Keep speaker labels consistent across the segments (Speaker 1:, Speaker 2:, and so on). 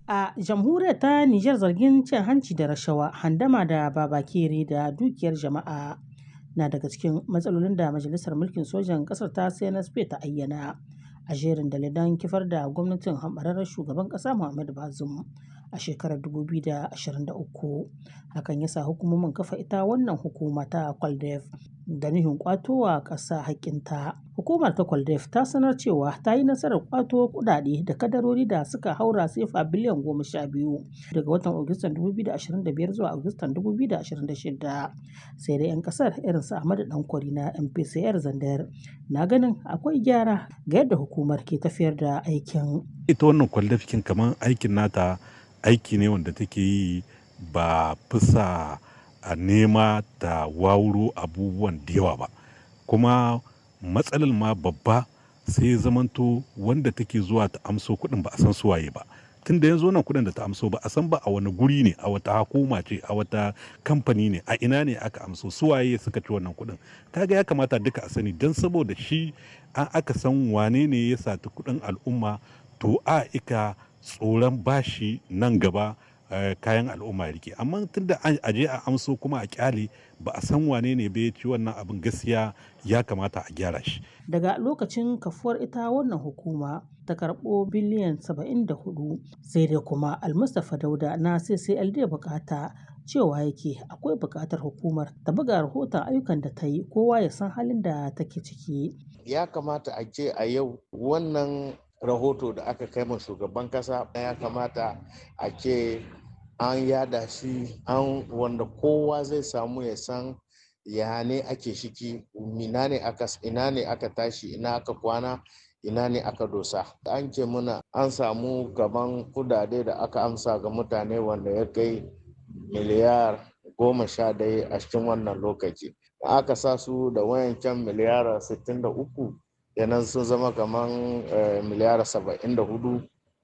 Speaker 1: A jamhuriyar ta Nijar zargin cin hanci da rashawa, handama da babakere da dukiyar jama'a na daga cikin matsalolin da Majalisar Mulkin Sojan ƙasar ta CNSP ta ayyana a jerin dalilan kifar da gwamnatin hamɓararren shugaban ƙasa Muhammadu Bazoum a shekarar 2023. Hakan ya sa hukumomin kafa ita wannan hukuma ta Kwaldef da nufin ƙwato wa ƙasa haƙƙinta. Hukumar ta Kwaldef ta sanar cewa ta yi nasarar ƙwato kuɗaɗe da kadarori da suka haura sefa biliyan goma sha biyu daga watan Agustan 2025 zuwa Agustan 2026. Sai dai 'yan ƙasar irin su Ahmadu Dankwari na MPCR Zandar na ganin akwai gyara ga yadda hukumar ke tafiyar da aikin.
Speaker 2: Ita wannan Kwaldef kin kamar aikin nata aiki ne wanda take yi ba fisa a nema ta wawuro abubuwan da yawa ba kuma matsalar ma babba sai zamanto wanda take zuwa ta amso kuɗin ba a san suwaye ba tun da yanzu nan kuɗin da ta amso ba a san ba a wani guri ne a wata hukuma ce a wata kamfani ne a ina ne aka amso suwaye suka ci wannan kuɗin kaga ya kamata duka a sani don saboda shi an aka san wane ne ya sati kuɗin al'umma to a ika tsoron bashi nan gaba kayan al'umma rike amma tunda a je a amso kuma a kyale ba a san wane ne bai ci wannan abin gaskiya ya kamata a gyara shi
Speaker 1: daga lokacin kafuwar ita wannan hukuma ta karɓo biliyan 74 sai dai kuma almustapha dauda na ccld bukata cewa yake akwai buƙatar hukumar ta buga rahoton ayyukan da ta yi kowa ya san halin da take ciki
Speaker 3: ya kamata a ce a yau wannan rahoto da aka kai ma shugaban kasa ya kamata a ce an yada shi an wanda kowa zai samu ya san ya ne ake shiki ina ne aka ina ne aka tashi ina aka kwana ina ne aka dosa an ce muna an samu gaban kudade da aka amsa ga mutane wanda ya kai miliyar goma sha daya a cikin wannan lokaci aka sa su da wayancan miliyar 63 yanan sun zama kamar miliyar 74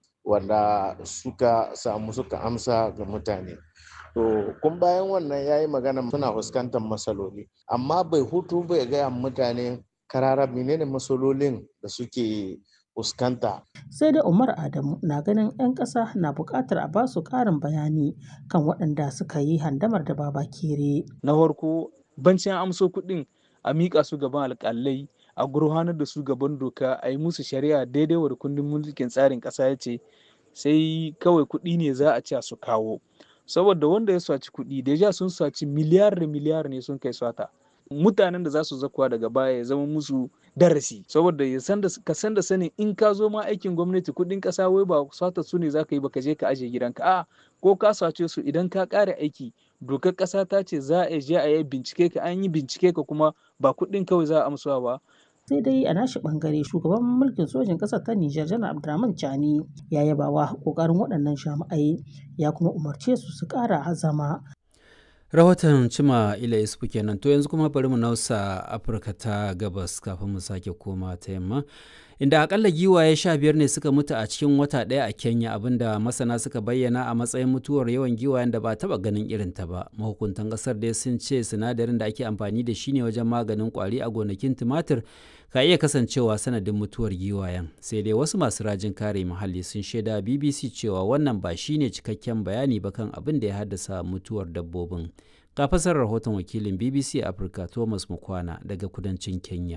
Speaker 3: wanda suka samu suka amsa ga mutane to kun bayan wannan ya yi magana suna fuskantar matsaloli amma bai hutu bai gaya mutane karara menene matsalolin da suke fuskanta.
Speaker 1: sai dai umar adamu na ganin 'yan ƙasa na buƙatar a basu ƙarin bayani kan waɗanda suka yi handamar da baba kere
Speaker 4: na farko bancin amso kuɗin a miƙa su gaban alƙalai a gurfanar da su gaban doka a yi musu shari'a daidai wa kundin mulkin tsarin ƙasa ya ce sai kawai kuɗi ne za a ci su kawo saboda wanda ya saci kuɗi deja sun saci miliyar da miliyar ne sun kai sata mutanen da za su zakuwa daga baya ya zama musu darasi saboda ya san da ka san da sanin in ka zo ma aikin gwamnati kuɗin ƙasa wai ba sata su ne za ka yi ba ka je ka aje gidanka a ko ka sace su idan ka ƙare aiki dokar ƙasa ta ce za a je a yi bincike ka an yi bincike ka kuma ba kuɗin kawai za a amsuwa ba
Speaker 1: sai dai a nashi bangare shugaban mulkin sojin ƙasar ta Nijar janar Abdurrahman Chani ya yaba wa kokarin waɗannan jami'ai ya kuma umarce su su ƙara azama
Speaker 5: rahoton cima ila isufu kenan to yanzu kuma bari mu nausa afirka ta gabas kafin mu sake koma ta yamma inda akalla giwaye sha biyar ne suka mutu a cikin wata ɗaya a kenya abinda masana suka bayyana a matsayin mutuwar yawan giwayen da ba taɓa ganin irin ta ba mahukuntan ƙasar dai sun ce sinadarin da ake amfani da shi ne wajen maganin ƙwari a gonakin tumatir ka iya kasancewa sanadin mutuwar giwayen sai dai wasu masu rajin kare muhalli sun shaida bbc cewa wannan ba shine cikakken bayani ba kan abin da ya haddasa mutuwar dabbobin ga fasar rahoton wakilin bbc afirka thomas mukwana daga kudancin kenya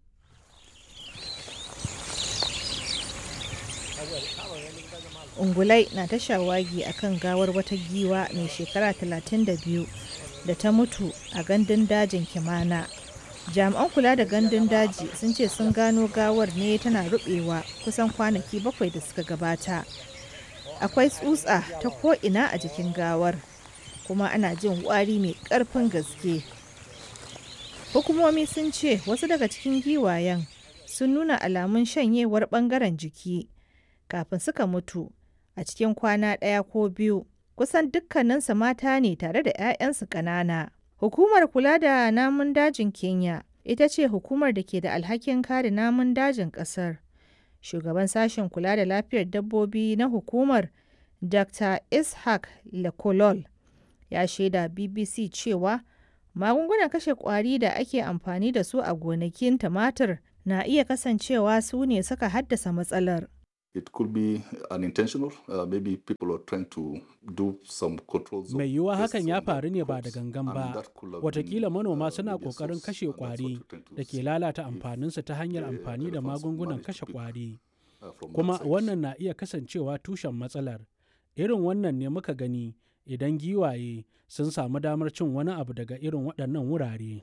Speaker 6: ungulai na ta shawagi a kan gawar wata giwa mai shekara 32 da ta mutu a gandun dajin kimana jami'an kula da gandun daji sun ce sun gano gawar ne tana rubewa kusan kwanaki bakwai da suka gabata akwai tsutsa ta ko'ina a jikin gawar kuma ana jin wari mai karfin gaske hukumomi sun ce wasu daga cikin giwayen sun nuna alamun shanyewar bangaren jiki kafin suka mutu a cikin kwana ɗaya ko biyu kusan dukkaninsu mata ne tare da 'ya'yansu ƙanana hukumar kula da namun dajin kenya ita ce hukumar da ke da alhakin kare namun dajin ƙasar shugaban sashen kula da lafiyar dabbobi na hukumar dr ishaq lekolol ya shaida bbc cewa magungunan kashe kwari da ake amfani da su a gonakin tumatir na iya kasancewa su ne suka haddasa matsalar.
Speaker 7: It could be unintentional. Uh, maybe people are trying to do some controls.
Speaker 8: Mai yiwuwa hakan ya faru ne ba da gangan ba. Watakila manoma suna ƙoƙarin kashe ƙwari da ke lalata amfaninsu ta hanyar amfani da magungunan kashe ƙwari. Kuma wannan na iya kasancewa tushen matsalar. Irin wannan ne muka gani idan giwaye sun samu damar cin wani abu daga irin waɗannan wurare.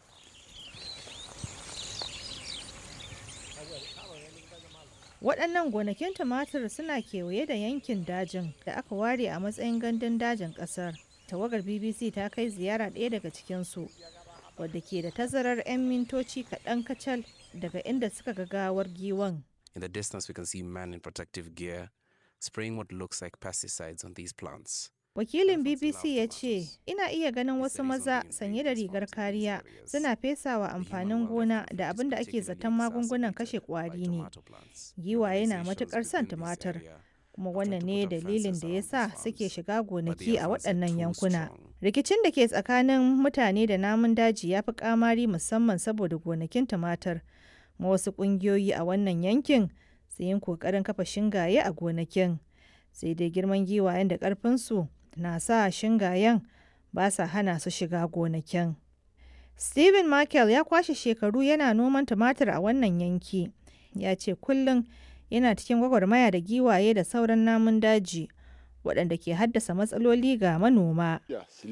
Speaker 6: Waɗannan gonakin tumatir suna kewaye da yankin dajin da aka ware a matsayin gandun dajin ƙasar. Tawagar BBC ta kai ziyara ɗaya daga cikinsu, wadda ke da tazarar 'yan mintoci kaɗan kacal daga inda suka ga gawar giwan.
Speaker 9: In the distance, we can see men in protective gear spraying what looks like pesticides on these plants.
Speaker 6: Wakilin BBC ya ce, Ina iya ganin wasu maza sanye da rigar kariya suna fesawa amfanin gona da abin da ake zaton magungunan kashe kwari ne. Giwaye na matukar son tumatir, kuma wannan ne dalilin da ya sa suke shiga gonaki a waɗannan yankuna. Rikicin da ke tsakanin mutane da namun daji ya fi kamari musamman saboda gonakin tumatir. Ma wasu ƙungiyoyi a wannan yankin su yin ƙoƙarin kafa shingaye a gonakin. Sai dai girman giwayen da ƙarfinsu na sa shingayen ba sa hana su shiga gonakin. Stephen Michael ya kwashe shekaru yana noman tumatir a wannan yanki. Ya ce kullum yana cikin gwagwarmaya da giwaye da sauran namun daji waɗanda ke haddasa matsaloli ga manoma.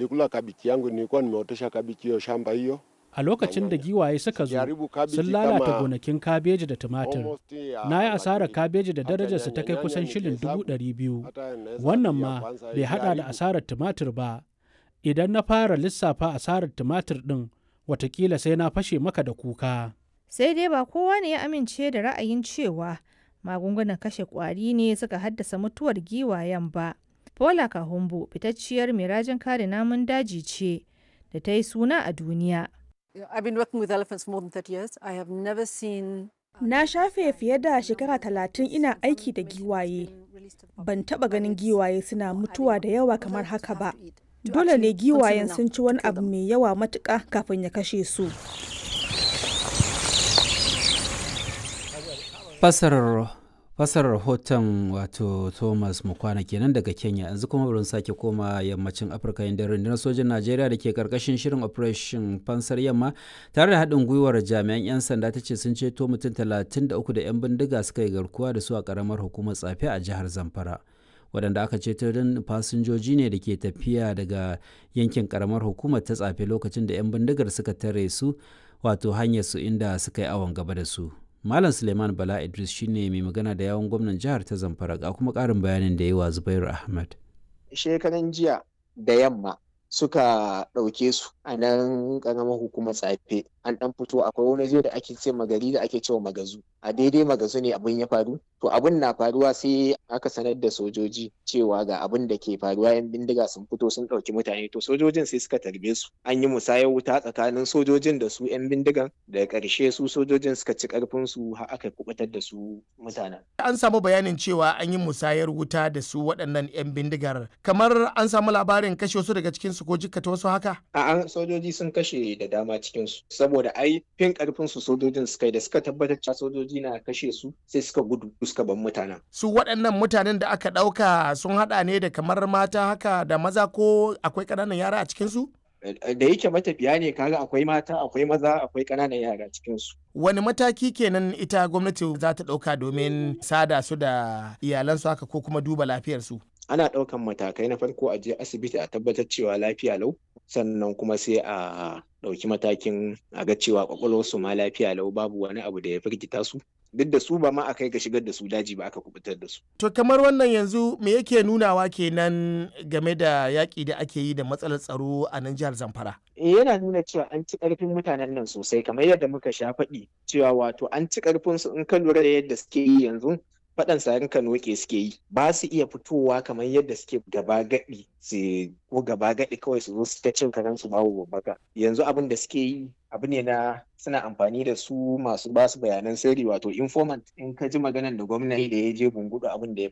Speaker 8: A lokacin da giwaye suka zo, sun lalata gonakin kabeji da tumatir. Na yi asarar kabeji da darajarsa ta kai kusan shilin dubu ɗari biyu. Wannan ma bai haɗa da asarar tumatir ba. Idan na fara lissafa asarar tumatir ɗin, watakila sai na fashe maka da kuka.
Speaker 6: Sai dai ba kowa ne ya amince da ra'ayin cewa magungunan kashe ƙwari ne suka haddasa mutuwar giwayen ba. Paula Kahumbu fitacciyar mai rajin kare namun daji ce da ta yi suna a duniya.
Speaker 10: I've been working with elephants for more than 30 years. I have never seen
Speaker 11: Na shafe fiye da shekara talatin ina aiki da giwaye. Ban taba ganin giwaye suna mutuwa da yawa kamar haka ba. Dole ne giwayen sun ci wani abu mai yawa matuƙa kafin ya kashe su.
Speaker 5: Fasarar fasarar rahoton wato thomas mukwana kenan daga kenya yanzu kuma bari sake koma yammacin afirka inda rundunar sojin najeriya da ke karkashin shirin operation fansar yamma tare da haɗin gwiwar jami'an 'yan sanda ta ce sun ceto mutum 33 da 'yan bindiga suka yi garkuwa da su a karamar hukumar tsafe a jihar zamfara waɗanda aka ceto don fasinjoji ne da ke tafiya daga yankin karamar hukumar ta tsafe lokacin da 'yan bindigar suka tare su wato hanyar su inda suka yi awon gaba da su Malam Suleiman Bala Idris shine mai magana da yawon gwamnan jihar ta Zamfara ga kuma ƙarin bayanin da yi wa Zubairu Ahmad.
Speaker 12: Shekaran jiya da yamma suka ɗauke su a nan ƙaramar hukumar tsafe an ɗan fito akwai wani zai da ake ce magari da ake cewa magazu a daidai magazu ne abin ya faru to abin na faruwa sai aka sanar da sojoji cewa ga abin da ke faruwa yan bindiga sun fito sun ɗauki mutane to sojojin sai suka tarbe su an yi musayar wuta tsakanin sojojin da su yan bindigan daga ƙarshe su sojojin suka ci ƙarfin su har aka kubutar da su mutanen
Speaker 13: an samu bayanin cewa an yi musayar wuta da su waɗannan yan bindigar kamar an samu labarin kashe wasu daga cikin su ko jikkata wasu haka
Speaker 12: a'a sojoji sun kashe da dama cikin su saboda ai fin ƙarfin su sojojin suka yi da suka tabbatar cewa sojoji na kashe su sai suka gudu suka bar mutanen.
Speaker 13: Su waɗannan mutanen da aka ɗauka sun haɗa ne da kamar mata haka da maza ko akwai ƙananan yara a cikinsu?
Speaker 12: Da yake matafiya ne kaga akwai mata akwai maza akwai ƙananan yara cikinsu.
Speaker 13: Wani mataki kenan ita gwamnati za ta ɗauka domin sada su da iyalansu haka ko kuma duba lafiyarsu?
Speaker 12: Ana ɗaukan matakai na farko a je asibiti a tabbatar cewa lafiya lau sannan kuma sai a ɗauki matakin a ga cewa kwakwalwarsu ma lafiya lau babu wani abu da ya firgita su duk da su ba ma a kai ga shigar da su daji ba aka kubutar da su.
Speaker 13: To kamar wannan yanzu me yake nunawa kenan game da yaƙi da ake yi da matsalar tsaro a nan jihar Zamfara?
Speaker 12: Eh yana nuna cewa an ci ƙarfin mutanen nan sosai kamar yadda muka sha faɗi cewa wato an ci ƙarfin su in ka lura da yadda suke yi yanzu faɗan sarin ka noke suke yi ba su iya fitowa kamar yadda suke gaba gaɗi su ko gaba gaɗi kawai su zo su ta cin karen su babu babbaka yanzu abin da suke yi abu ne na suna amfani da su masu ba su bayanan sirri wato informant in ka ji maganan da gwamnati da ya je bungudu abin da ya